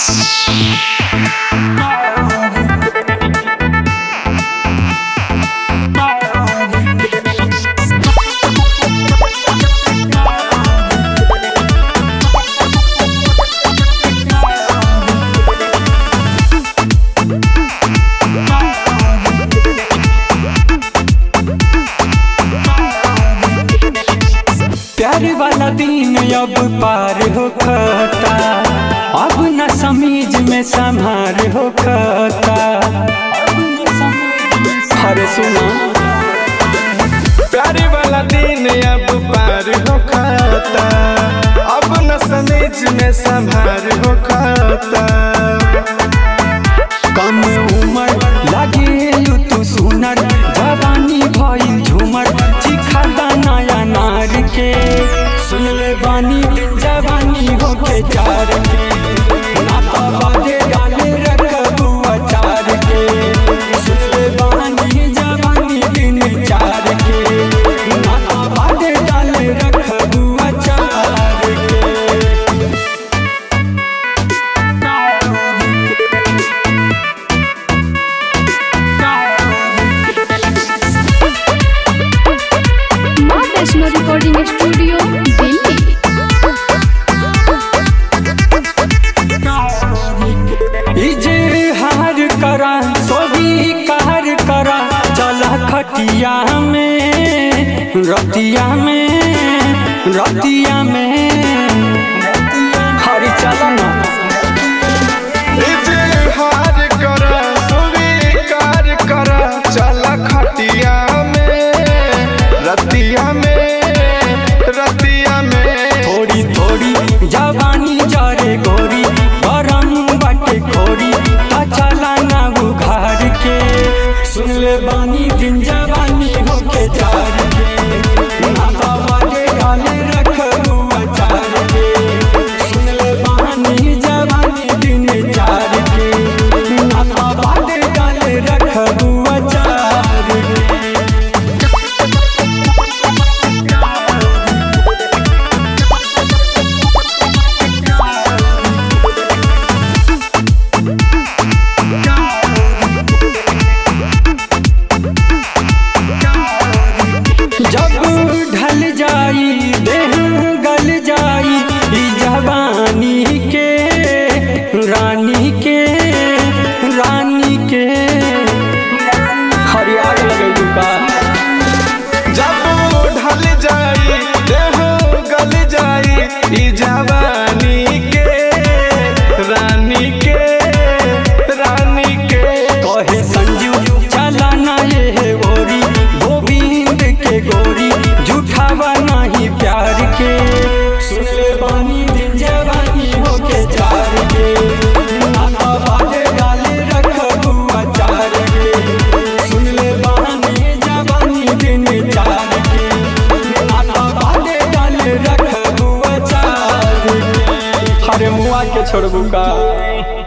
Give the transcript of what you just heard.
प्यार वाला दिन अब पार हो खता अब न समीज में संहार हो खता अरे सुना प्यारे वाला दिन अब पार हो खाता अब न समेज में संभार हो खाता कम उम्र लागे तू सुनर जवानी भइल झूमर चिखा नया नार के सुन ले बानी जवानी होके चार के नाता बाजे डाले रखबू अचार के सुन ले बानी जवानी दिन चार के नाता बाजे डाले रखबू अचार के माँ वैष्णो रिकॉर्डिंग स्टूडियो दिल्ली इजहार करा सोभी कार करा चला खटिया में रतिया में रतिया में हरी चला ना इजहार करा स्वीकार करा चला खटिया में रतिया में रतिया में थोड़ी थोड़ी जवानी जरे गोरी गरम बाटे खोरी ता चला ना उघार के सुन ले बानी दिन जवानी होके जार के नाता बाजे गाले रखबू अचार के सुन ले बानी जवानी दिन जार के नाता बाजे गाले रखबू अचार के जब ढल जाई देह गल जाई ई जवानी के रानी के रानी के हरियाग लगे का जब ढल जाई देह गल जाई ई जवानी के रानी के रानी के कहे संजू चला ना ये गोरी गोविंद के गोरी झूठावा नहीं प्यार के सुन ले बानी दिन जवानी होके चार के नाता बाजे डाले रखबू अचार के सुन ले बानी जवानी दिन चार के नाता बाजे डाले रखबू अचार के हरे मुआ के छोड़बू का